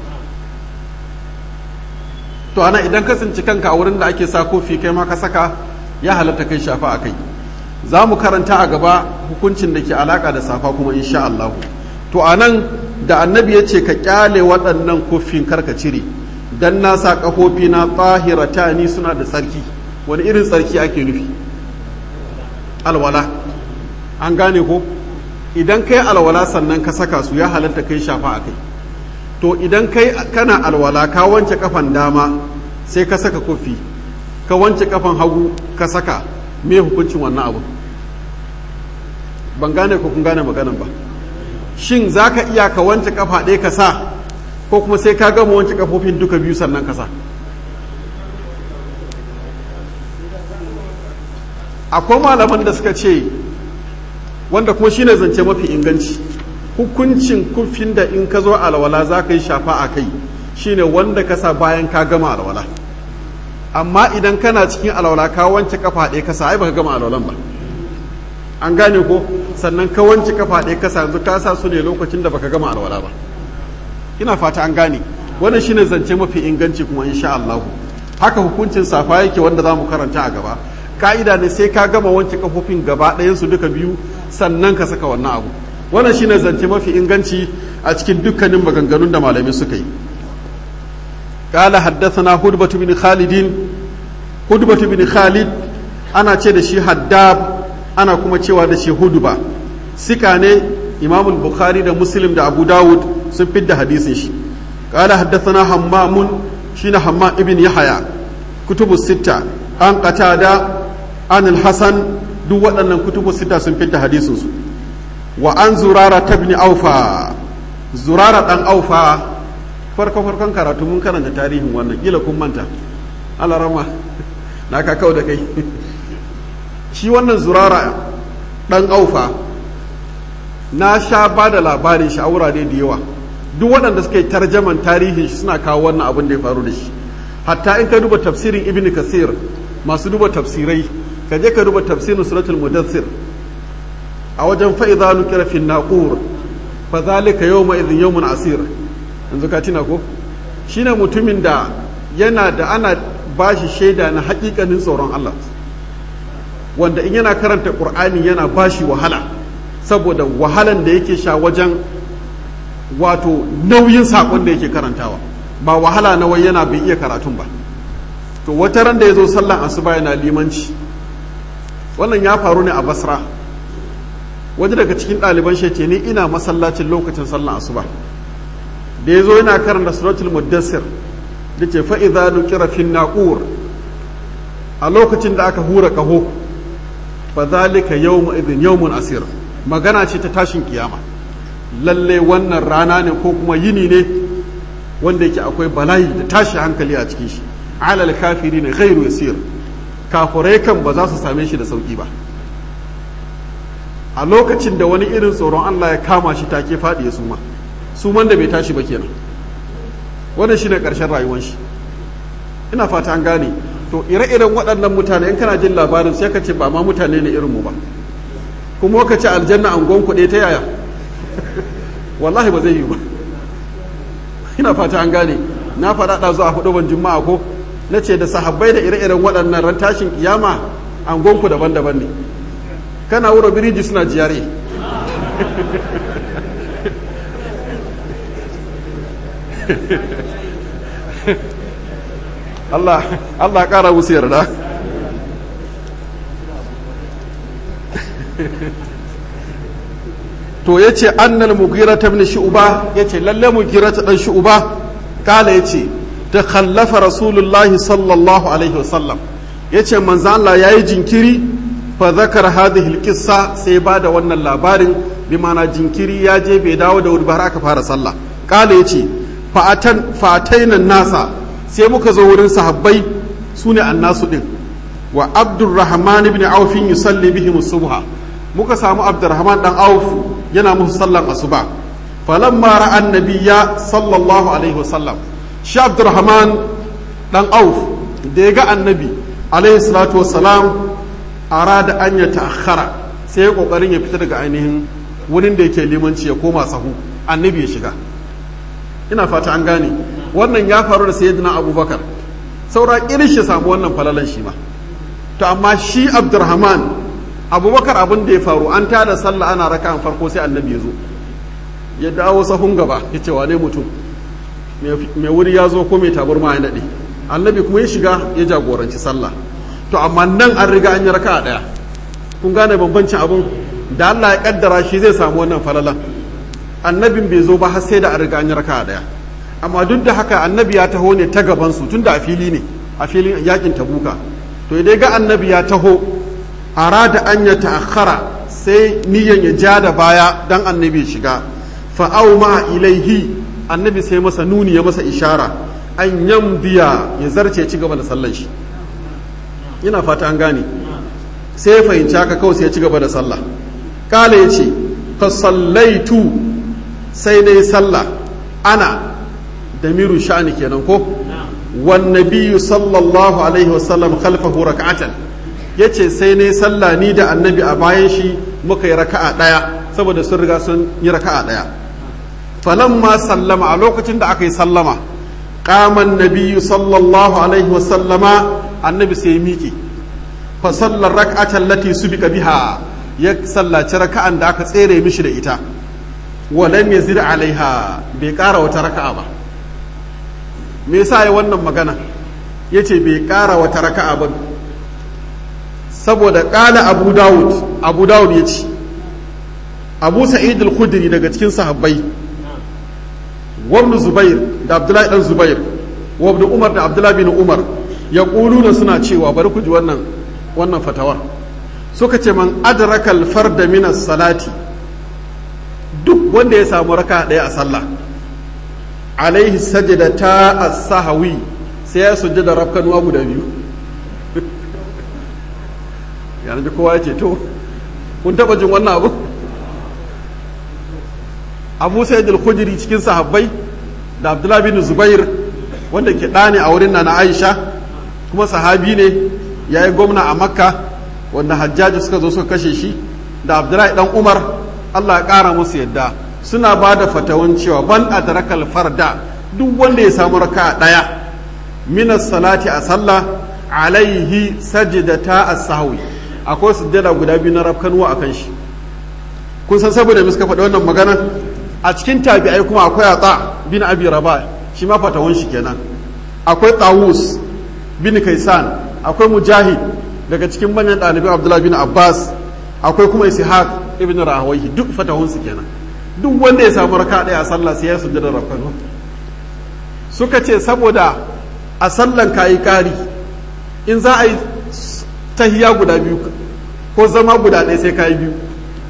to ana idan ka tsinci kanka a wurin da ake sa kofi kai ma ka saka ya halatta kai shafa a kai za mu karanta a gaba hukuncin da ke alaka da safa kuma insha Allah to a nan da annabi ya ce ka kyale waɗannan kofin karka cire dan na sa ƙafofi na tsahirata ni suna da tsarki wani irin tsarki ake nufi alwala an gane ko idan kai alwala sannan ka saka su ya halatta kai shafa a kai to idan kai kana alwala ka wanke kafan dama sai ka saka kofi ka wanke kafan hagu ka saka me hukuncin wannan abu ban gane ko kun gane maganan ba shin za ka iya ka wanke kafa ɗaya ka sa ko kuma sai ka gama wanke kafofin duka biyu sannan ka sa akwai malaman da suka ce wanda kuma shine zance mafi inganci hukuncin kufin da in ka zo alwala za ka yi shafa a kai shine wanda ka sa bayan ka gama alwala amma idan kana cikin alwala ka wanke kafa ɗaya ka sa ai baka gama alwalan ba an gane ko sannan ka wanke kafa ɗaya ka sa yanzu ka sa su ne lokacin da baka gama alwala ba ina fata an gane wannan shine zance mafi inganci kuma insha Allah haka hukuncin safa yake wanda za mu karanta a gaba ka'ida ne sai ka gama wanke kafofin gaba ɗayan su duka biyu sannan ka saka wannan abu wannan shine zance mafi inganci a cikin dukkanin maganganun da malamai suka yi قال حدثنا هدبة بن خالد هدبة بن خالد أنا ce شي حداب أنا كما cewa da shi hudba sika ne Imam Bukhari da Muslim da Abu Dawud sun fidda hadisin shi قال حدثنا حمام شين حمام ابن يحيى كتب الستة عن قتادة عن الحسن duk waɗannan kutubu sita sun fitta hadisin su wa an zurara tabni aufa zurara dan aufa farko farkon karatu mun karanta tarihin wannan kila kun manta alarama na ka kau da kai shi wannan zurara dan aufa na sha ba da labarin shi a wurare da yawa duk waɗanda suka yi tarjaman tarihin shi suna kawo wannan abin da ya faru da shi hatta in ka duba tafsirin ibn kasir masu duba tafsirai ka je ka duba tafsirin suratul mudassir a wajen fa'iza nukira fi naqur fa zalika yawma idhin yawmun asir yanzu ka tina ko shine mutumin da yana da ana bashi shaida na hakikanin tsoron Allah wanda in yana karanta qur'ani yana bashi wahala saboda wahalan da yake sha wajen wato nauyin sakon da yake karantawa ba wahala na wai yana bai iya karatun ba to wata ran da ya zo sallan asuba yana limanci wannan ya faru ne a basra wani daga cikin ɗaliban shi ce ni ina masallacin lokacin sallan asuba da ya zo yana karanta suratul muddassir da ce fa'iza nukira fin naqur a lokacin da aka hura kaho fa zalika yawmu idhin yawmun asir magana ce ta tashin kiyama lalle wannan rana ne ko kuma yini ne wanda yake akwai bala'i da tashi hankali a cikin shi alal kafiri ne ghairu yasir kafurai kan ba za su same shi da sauki ba a lokacin da wani irin tsoron Allah ya kama shi take faɗi ya suma suman da bai tashi ba kenan wannan shine ƙarshen rayuwar shi ina fata an gane to ire-iren waɗannan mutane in kana jin labarin sai ka ce ba ma mutane ne irin mu ba kuma ka ce aljanna an gon kuɗe ta yaya wallahi ba zai yi ba ina fata an gane na faɗa ɗazu a hudu ban juma'a ko na ce da sahabbai da ire-iren waɗannan ran tashin kiyama an gonku daban-daban ne kana wura biriji suna jiyare Allah Allah ƙara musu yarda to ya ce annal mugira ta bin shu'uba ya ce lalle mugira ta ɗan shu'uba kala ya ce ta khallafa rasulullahi sallallahu alaihi wasallam ya ce manzan Allah ya yi jinkiri fa zakar hadhihi alqissa sai ba da wannan labarin bi mana jinkiri ya je bai dawo da wuri ba har aka fara sallah kala ya ce fa'atan fa'atainan nasa sai muka zo wurin sahabbai sune annasu din wa abdurrahman ibn auf yusalli bihim subha muka samu abdurrahman dan auf yana musu sallan asuba falamma ra'a annabiyya sallallahu alaihi wasallam shi abdurrahman dan auf da ya ga annabi alaihi salatu wassalam arada an ya ta'akhkhara sai ya kokarin ya fita daga ainihin wurin da yake limanci ya koma sahu annabi ya shiga ina fata an gane wannan ya faru da sayyidina abubakar saura irin shi samu wannan falalan shi ma to amma shi abdurrahman abubakar abin da ya faru an tada sallah ana raka an farko sai annabi ya zo ya dawo sahun gaba ya ce wane mutum mai wuri ya zo ko mai tabarma ya daɗe annabi kuma ya shiga ya jagoranci sallah to amma nan an riga an yi raka ɗaya kun gane bambancin abin da Allah ya kaddara shi zai samu wannan falalan annabin bai zo ba har sai da an riga an yi raka ɗaya amma duk da haka annabi ya taho ne ta gabansu tun da a fili ne a filin yakin tabuka to idan ga annabi ya taho arada an ya ta'akhara sai niyan ya ja da baya dan annabi ya shiga fa'au ma ilaihi annabi sai masa nuni ya masa ishara an yambiya ya zarce ci gaba da sallan shi ina fata an gane sai ya fahimci haka kawai sai ya ci gaba da sallah kala ya ce fa sallaitu sai na yi sallah ana da miru sha'ani kenan ko wan nabiyyu sallallahu alaihi wasallam khalfahu rak'atan yace sai ne sallah ni da annabi a bayan shi muka yi raka'a daya saboda sun riga sun yi raka'a daya falamma sallama a lokacin da aka yi sallama qama nabiyyu sallallahu alaihi wasallama annabi sai miki fa sallar rak'atan lati subika biha ya sallaci raka'an da aka tsere mishi da ita walam yazid alaiha bai kara wata raka'a ba me yasa ya wannan magana yace bai kara wata raka'a ba saboda kala abu dawud abu dawud yace abu sa'id al-khudri daga cikin sahabbai wabnu zubair da abdullahi dan zubair wabnu umar da abdullahi bin umar ya da suna cewa bari ku ji wannan wannan fatawar suka ce man adrakal farda minas salati duk wanda ya samu raka ɗaya a sallah alaihi sajadata as-sahwi sai ya sujjada rafkanuwa guda biyu yana ji kowa ya ce to kun taba jin wannan abu abu sayyid al-khudri cikin sahabbai da abdullahi bin zubair wanda ke ɗane a wurin na aisha kuma sahabi ne ya yi gwamna a makka wanda hajjaji suka zo suka kashe shi da abdullahi dan umar allah ya ƙara musu yadda suna ba da fatawan cewa ban adrakal farda duk wanda ya samu raka ɗaya minas salati a sallah alaihi sajidata as-sahwi akwai sujjada guda biyu na rafkanuwa a kan shi kun san saboda muska faɗi wannan magana a cikin tabi'ai kuma akwai atsa bin abi rabah shi ma fatawan shi kenan akwai tawus bin kaisan akwai mujahid daga cikin manyan ɗalibai abdullahi bin abbas akwai kuma ishaq ibn rahawayhi duk fatahun su kenan duk wanda ya samu raka ɗaya a sallah sai ya sujjada rafkanuwa suka ce saboda a sallan kayi ƙari in za a yi tahiya guda biyu ko zama guda ɗaya sai kayi biyu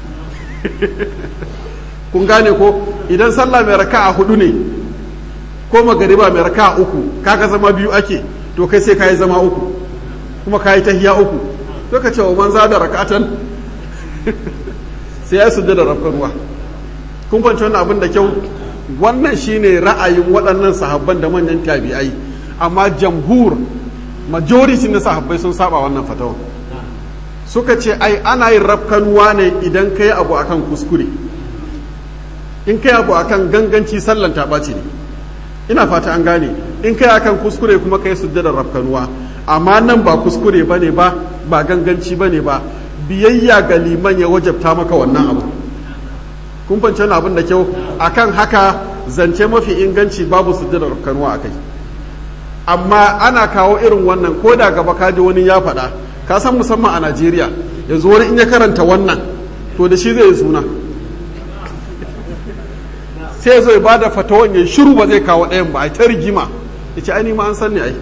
kun gane ko idan sallah mai raka a hudu ne ko magariba mai raka a uku kaga zama biyu ake to kai sai kayi zama uku kuma kayi tahiya uku to ka ce wa manza da rakatan sai ya sujja da rafkan ruwa kun fahimci wannan abin da kyau wannan shine ra'ayin waɗannan sahabban da manyan tabi'ai amma jamhur majority na sahabbai sun saba wannan fatawa suka ce ai ana yin rafkanuwa ne idan ka yi abu akan kuskure in ka yi abu akan ganganci sallan ta ɓaci ne ina fata an gane in ka yi akan kuskure kuma ka yi sujjadar rafkanuwa amma nan ba kuskure ba ne ba ba ganganci ba ne ba biyayya ga liman ya wajabta maka wannan abu kun fahimci wani abin da kyau akan haka zance mafi inganci babu sujjadar rafkanuwa a kai amma ana kawo irin wannan ko da gaba kaji wani ya faɗa ka san musamman a najeriya yanzu wani in ya karanta wannan to da shi zai yi suna sai zai ba da fatawan ya shiru ba zai kawo ɗayan ba a ta rigima ya ce ai ma an san ne ai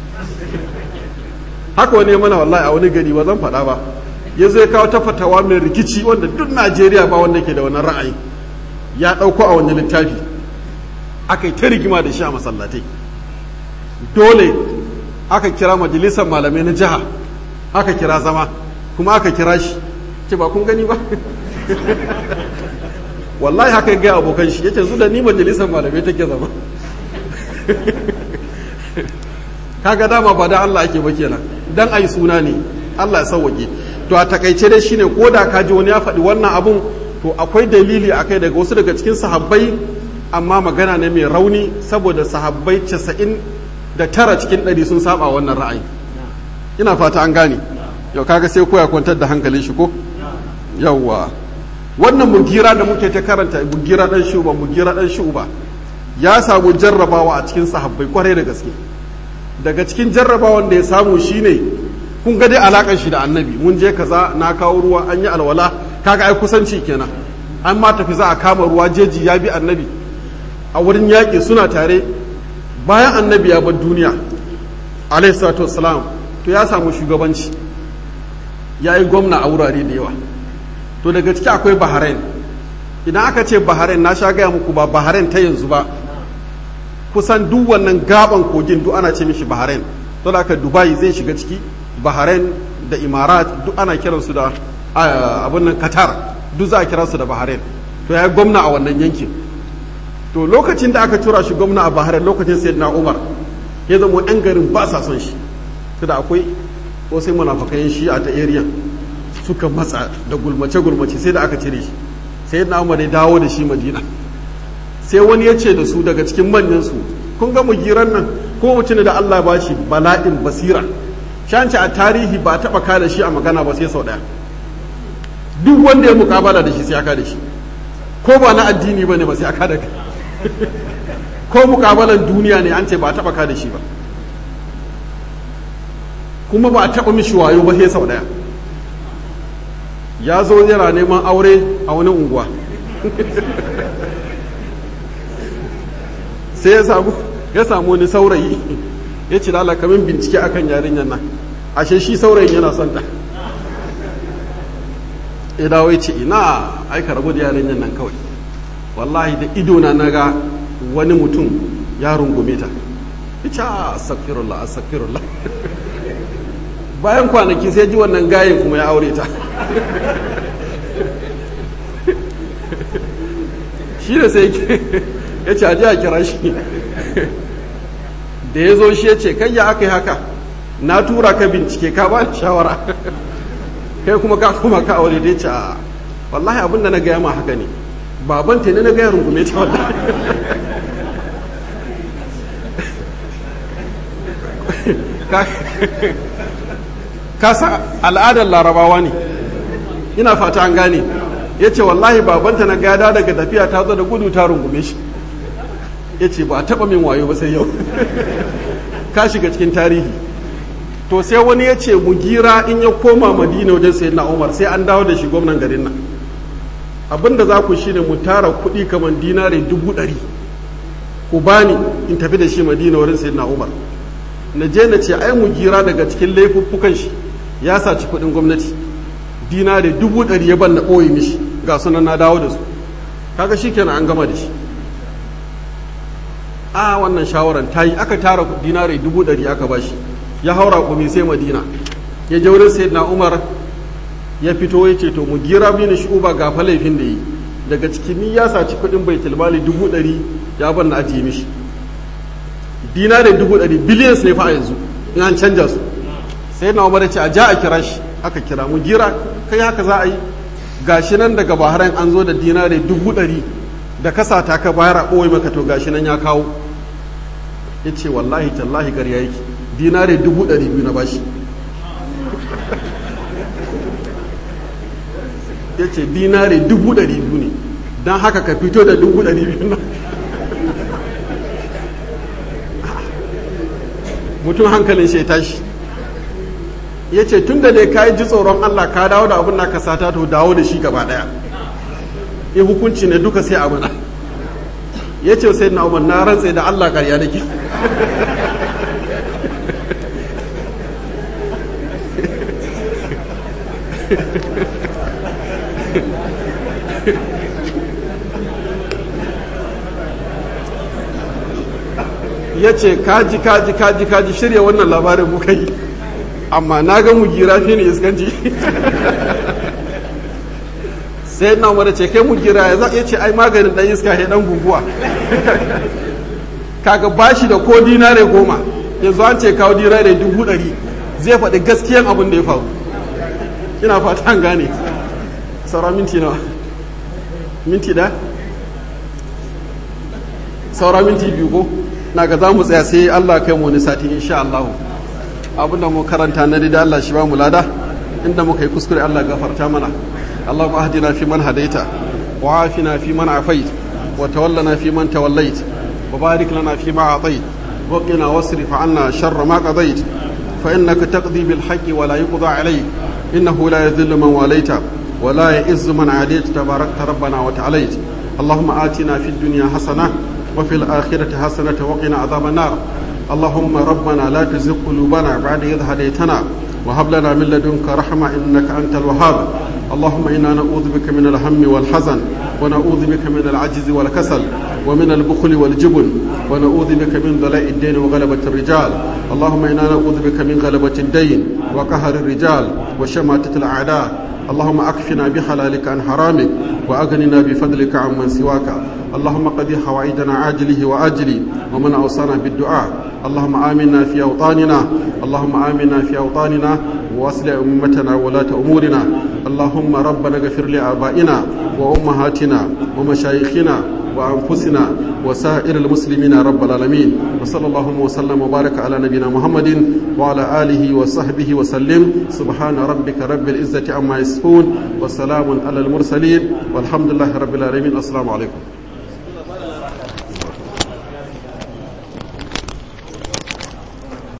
haka wani mana wallahi a wani gari ba zan faɗa ba ya zai kawo ta fatawa mai rikici wanda duk najeriya ba wanda ke da wannan ra'ayi ya ɗauko a wani littafi aka yi ta rigima da shi a masallatai dole aka kira majalisar malamai na jiha aka kira zama kuma aka kira shi ce ba kun gani ba wallahi haka gaya abokan shi yace zu da ni majalisar malamai take zama kaga dama ba da Allah ake ba kenan dan ai suna ne Allah ya sauwake to a takaice dai shine ko da ka ji wani ya faɗi wannan abun to akwai dalili akai daga wasu daga cikin sahabbai amma magana ne mai rauni saboda sahabbai casa'in da tara cikin ɗari sun saba wannan ra'ayi ina fata an gane yau kaga sai koya kwantar da hankalin shi ko yawwa wannan mugira da muke ta karanta mugira dan shuba mugira dan shuba ya samu jarrabawa a cikin sahabbai kwarai da gaske daga cikin jarrabawan da ya samu shine kun ga dai alakan shi da annabi mun je kaza na kawo ruwa an yi alwala kaga ai kusanci kenan an ma tafi za a kama ruwa jeji ya bi annabi a wurin yaƙi suna tare bayan annabi ya bar duniya alaihi salatu wassalam to ya samu shugabanci ya yi gwamna a wurare da yawa to daga ciki akwai bahrain idan aka ce bahrain na sha gaya muku ba bahrain ta yanzu ba kusan duk wannan gaban kogin duk ana ce mishi bahrain to da aka dubai zai shiga ciki bahrain da imarat duk ana kiransu da abin nan qatar duk za a kira su da bahrain to ya yi gwamna a wannan yankin to lokacin da aka tura shi gwamna a bahrain lokacin sayyidina umar ya zama yan garin ba sa son shi da akwai wasu munafakan shi a ta area suka matsa da gulmace-gulmace sai da aka cire shi sai na umar ya dawo da shi madina sai wani ya ce da su daga cikin manyan su kun ga mugiran nan ko mutum da Allah ba shi bala'in basira shanci a tarihi ba taba ka da shi a magana ba sai sau daya duk wanda ya mukabala da shi sai aka da shi ko ba na addini bane ba sai aka da ko mukabalan duniya ne an ce ba taba ka da shi ba kuma ba a taɓa mishi wayo ba sai sau ɗaya ya zo yana neman aure a wani unguwa sai ya samu ya samu wani saurayi ya ci lalaka min bincike akan yarinyar nan ashe shi saurayin yana son ta ya dawo ya ce ina aika rabu da yaren nan kawai wallahi da idona na ga wani mutum ya rungume ta ita astagfirullah astagfirullah bayan kwanaki sai ji wannan gayen kuma ya aure ta shi da sai ya ce aji a kira shi da ya zo shi ya ce kai ya aka yi haka na tura ka bincike ka ba da shawara kai kuma ka kuma ka aure da ya ce a wallahi abinda na gaya ma haka ne baban ta ne na gaya rungume ta wallahi ka san al'adar larabawa ne ina fata an gane ya ce wallahi babanta na gada daga tafiya ta zo da gudu ta rungume shi ya ce ba a taɓa min wayo ba sai yau ka shiga cikin tarihi to sai wani ya ce mu gira in ya koma madina wajen sai na umar sai an dawo da shi gwamnan garin nan abinda za ku shine mu tara kuɗi kamar dinare dubu ɗari ku bani in tafi da shi madina wurin sai na umar na je na ce ai mu gira daga cikin laifuffukan shi ya saci kuɗin gwamnati dinare dubu ɗari ya ban na ɓoye mishi ga sunan na dawo da su kaga shi kenan an gama da shi a wannan shawaran ta yi aka tara dinare dubu ɗari aka ba shi ya haura kumi sai madina ya je wurin sai na umar ya fito ya ce to mu gira mini shi uba ga fa laifin da yi daga cikin ni ya saci kuɗin bai tilmali dubu ɗari ya ban na ajiye mishi dinare dubu ɗari billions ne fa a yanzu in an canja su sai na umar ya ce a ja a kira shi aka kira mu gira kai haka za a yi gashi nan daga bahrain an zo da dinare dubu ɗari da kasa ta ka bayar a ɓoye maka to gashi nan ya kawo ya ce wallahi tallahi ƙarya yake dinare dubu ɗari biyu na bashi ya ce dinare dubu ɗari biyu ne don haka ka fito da dubu ɗari biyu nan mutum hankalin shi ya tashi ya ce tun da dai ka yi ji tsoron Allah ka dawo da abin naka sata to dawo da shi gaba daya in hukunci ne duka sai amana ya ce sai na umar na rantse da Allah karya nake ya ce kaji kaji kaji kaji shirya wannan labarin muka yi amma na ga mu gira fi ne iskanci sai na umar ce kai mu gira ya ya ce ai maganin dan iska ya dan guguwa kaga bashi da ko dinare goma yanzu an ce kawo dinare dubu ɗari zai faɗi gaskiyan abin da ya faru ina fata an gane saura minti nawa minti da saura minti biyu ko na ga za mu tsaya sai allah kai mu wani sati insha allahu abinda mu karanta na da Allah shi ba mu lada inda muka yi kuskure Allah gafarta mana Allahumma ahdina fi man hadaita wa afina fi man afait wa tawallana fi man tawallait wa barik lana fi ma atait wa qina wasrif anna sharra ma qadait fa innaka taqdi bil haqqi wa la yuqda alayk innahu la yadhillu man walaita wa la ya'izzu man adait tabarakta rabbana wa ta'alait اللهم آتنا في الدنيا حسنة وفي الآخرة حسنة وقنا عذاب النار اللهم ربنا لا تزغ قلوبنا بعد إذ هديتنا وهب لنا من لدنك رحمة إنك أنت الوهاب اللهم إنا نعوذ بك من الهم والحزن ونعوذ بك من العجز والكسل ومن البخل والجبن ونعوذ بك من ضلاء الدين وغلبة الرجال اللهم إنا نعوذ بك من غلبة الدين وقهر الرجال وشماتة الأعداء اللهم أكفنا بحلالك عن حرامك وأغننا بفضلك عمن سواك اللهم قضي حوائجنا عاجله وآجله ومن أوصانا بالدعاء اللهم آمنا في أوطاننا اللهم آمنا في أوطاننا وأصل أمتنا ولاة أمورنا اللهم ربنا اغفر لآبائنا وأمهاتنا ومشايخنا وأنفسنا وسائر المسلمين رب العالمين وصلى الله وسلم وبارك على نبينا محمد وعلى آله وصحبه وسلم سبحان ربك رب العزة عما يصفون وسلام على المرسلين والحمد لله رب العالمين السلام عليكم